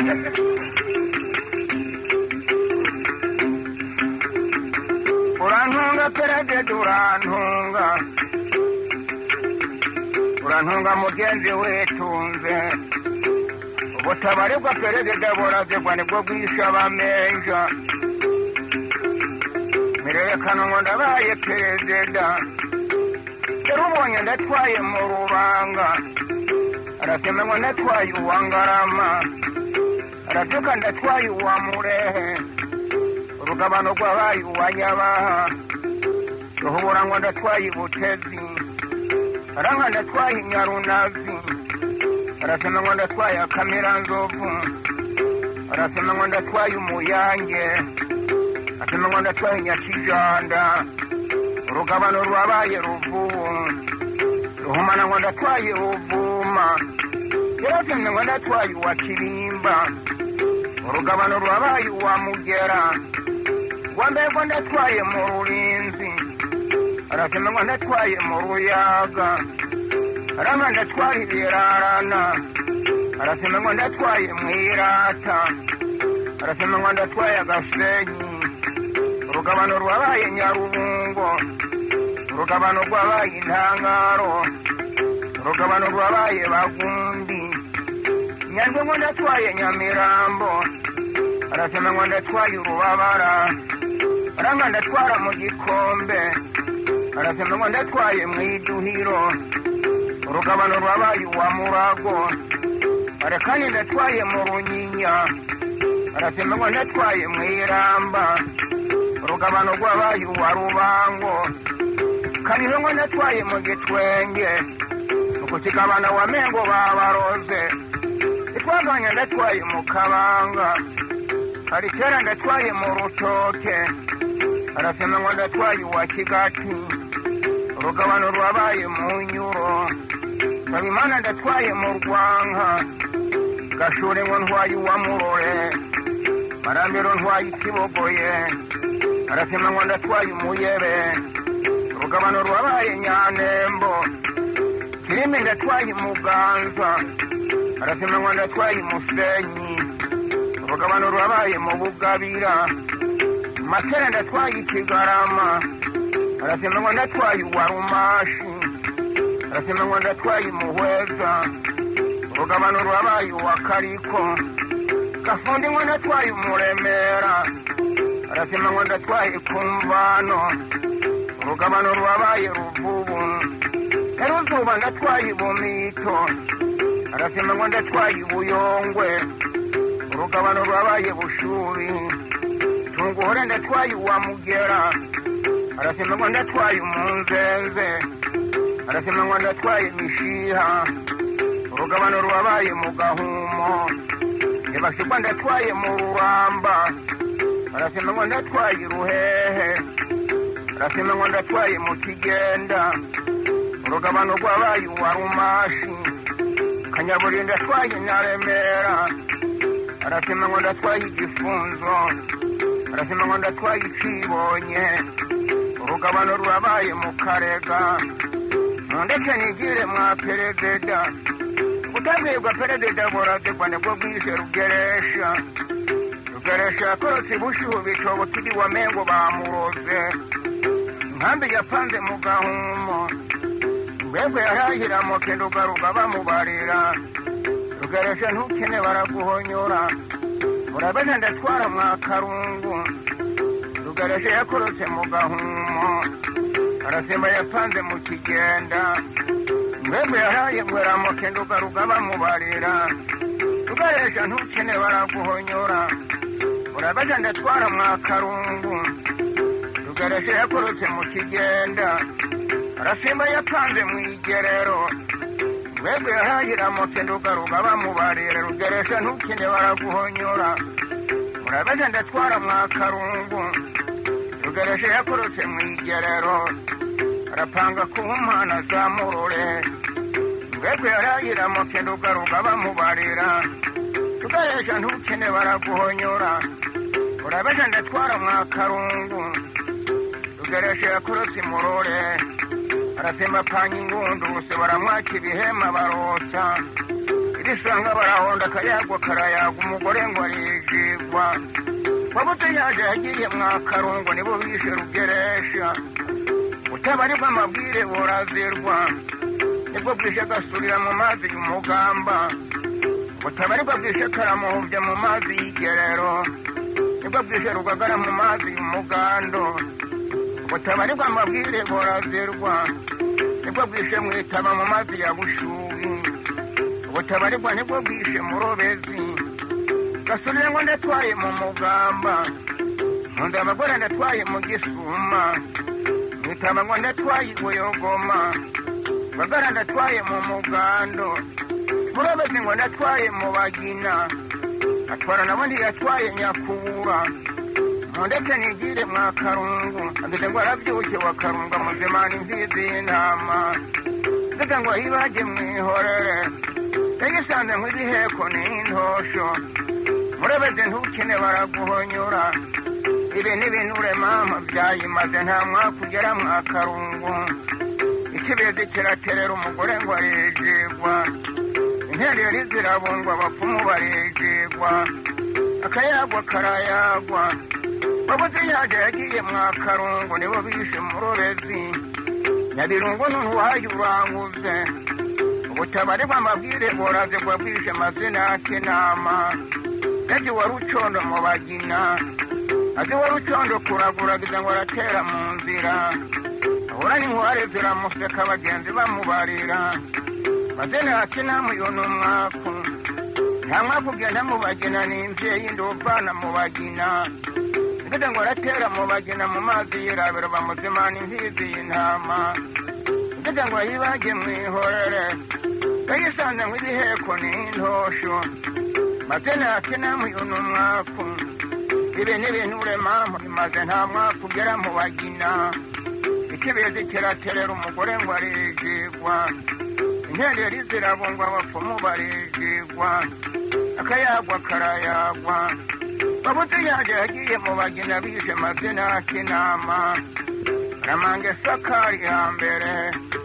urantunga perezida urantunga urantunga mugenzi witunze ubutabarirwa perezida burazigwa nibwo bwisha abamenja mirerekano ngo ndabaye perezida dore ubonye ndatwaye mu rubanga aratema ngo ndatwaye uwa ngarama arabyuka ndatwaye uwa murehe urugabano rw'abaye uwa nyabaha ruhubura ngo ndatwaye ibutezi aranka ndatwaye inyarunazi arasema ngo ndatwaye akamiranzovu arasema ngo ndatwaye umuyange asema ngo ndatwaye nyakijanda urugabano rwabaye ruvubu ruhumana ngo ndatwaye ruvuma yarasemye ngo ndatwaye uwa kirimba urugabano rwabaye uwa mugera rwambaye ngo ndatwaye mu rurinzi arasema ngo ndatwaye mu ruyaga arama ndatwaye ibirarana arasema ngo ndatwaye mu irata arasema ngo ndatwaye agasenyi urugabano rwabaye nyarubungo urugabano rwabaye intangaro urugabano rwabaye bagundi nyandwi ngo ndatwaye nyamirambo arasema ngo ndatwaye urubabara aranga ndatwara mu gikombe arasema ngo ndatwaye mu iduhiro urugabano rwabaye uwa murago arekani ndatwaye mu runyinya arasema ngo ndatwaye mu iramba urugabano rwabaye uwa rubango kariho ngo ndatwaye mu gitwenge ukukigabana wa mengo babaroze itwaganya ndatwaye mu kabanga hari kera ndatwaye mu rutoke arasema ngo ndatwaye uwa kigati urugabano rwabaye mu nyuro babimana ndatwaye mu rwanka gashure ngo ntwaye uwa murore marambiro ntwaye ikibogoye arasema ngo ndatwaye umuyebe urugabano rwabaye nyanembo kirimi ndatwaye muganza arasema ngo ndatwaye umusenyi urugabano rwabaye mu bugabira makere ndatwaye ikigarama arasema ngo ndatwaye uwa rumashi arasema ngo ndatwaye umuhweza urugabano rwabaye uwa kariko gafundi ngo ndatwaye umuremera arasema ngo ndatwaye kumvano urugabano rwabaye ruvubu eruzuba ndatwaye ibumito arasema ngo ndatwaye ubuyongwe urugabano rwabaye bushuri tunguhore ndatwaye uwa mugera arasema ngo ndatwaye umunzenze arasema ngo ndatwaye mishiha urugabano rwabaye mu gahumo ntibashirwa ndatwaye mu ruramba arasema ngo ndatwaye ruhehe arasema ngo ndatwaye mu kigenda urugabano rwabaye uwa rumashi kanyaburi ndatwaye nyaremera arasema ngo ndatwaye igifunzo arasema ngo ndatwaye icibonye urugabano rurabaye mu karega ndetse nigire mwa perezida utabwirwa perezida burazigwa nibwo bwije rugeresha rugeresha yakorotse bushuhu bitobo turi wa mengo bamuroze inkambi yapanze mu gahumo mbegwe yarahira mu kindugaruga bamubarira rugeresha ntukene baraguhonyora urabona ndatwara mwa karungu rugeresha yakorotse mu gahumo arasimba yapanze mu kigenda mbegwe yaraye ngwera mu kindugaruga bamubarira rugeresha ntukene baraguhonyora urabona ndatwara mwa karungu rugeresha yakorotse mu kigenda arasimba yapanze mu igerero mbegwe yahahira mu kindugaruga bamubarira rugeresha ntukine baraguhonyora murabeze ndatwara mwa karungu rugeresha yakorotse mu igerero arapanga kuba umwana zamurore mbegwe yarahira mu kindugaruga bamubarira rugeresha ntukine baraguhonyora murabeze ndatwara mwa karungu rugeresha yakorotse imurore aratemba panya ingunduse baramwaka ibihema barosa irisanga barahonda akayagwa karayaga umugore ngo arijigwa wabuze yaje yagiye mwakarungu nibo bishe rugeresha utabarirwa amabwire burazirwa nibwo bwishe gasurira mu mazi y'umugamba butabarirwa bwishe karamuhuvye mu mazi y'igerero nibwo bwishe rugagara mu mazi y'umugando butabarirwa amabwire burazirwa nibwo bwishe mwitaba mu mazi ya bushubi butabarirwa nibwo bwishe murobezi gasurire ngo ndatwaye mu mugamba nkunda abagore ndatwaye mu gisuma mwitaba ngo ndatwaye igoyogoma bagara ndatwaye mu mugando murobezi ngo ndatwaye mu bagina atwara nabo ntiyatwaye nyakubura mundeke nigire mwa karungu ageze ngo arabyuke wa karungu amuzimana imfizi y'intama ndetse ngo yibage mwihorere yagisanze nk'ibiheko n'intosho murabeze ntukine baraguhonyura ibi n'ibinure mama byayimaze nta mwaka ugera mwa karungu ikibezi kiraterera umugore ngo arijigwa intereri zirabungwa abapfumu barijigwa akayagwa karayagwa wabuze yaje yagiye mwa karungu nibo bishe murobezi nyabirungu n'uwaye uranguze ubutabare bw'amabwire buraze bwa bwishe amazina y'akinama yaje wari ucondo mu bagina azi wari ucondo kuraguragiza ngo aratera mu nzira ahura n'inkware ziramuseka abagenzi bamubarira mazina y'akinama uyu ni umwaku nta mwaku ugenda mu bagina ni imvyeyi ndi uvana mu bagina ngeze ngo aratera mu bagina mu mazi yirabiro bamuzimana imfizi y'intama ngeze ngo yibage mwihorere yayisanze nk'ibiheko n'intosho mazina y'akinama uyu ni umwaku ibi n'ibinure mama bimaze nta mwaka ugera mu bagina ikibezi kiraterera umugore ngo arijigwa intereri zirabungwa abapfumu barijigwa akayagwa karayagwa babuze yaje yagiye mu bagina bishe mazina y'akinama ramange sakari hambere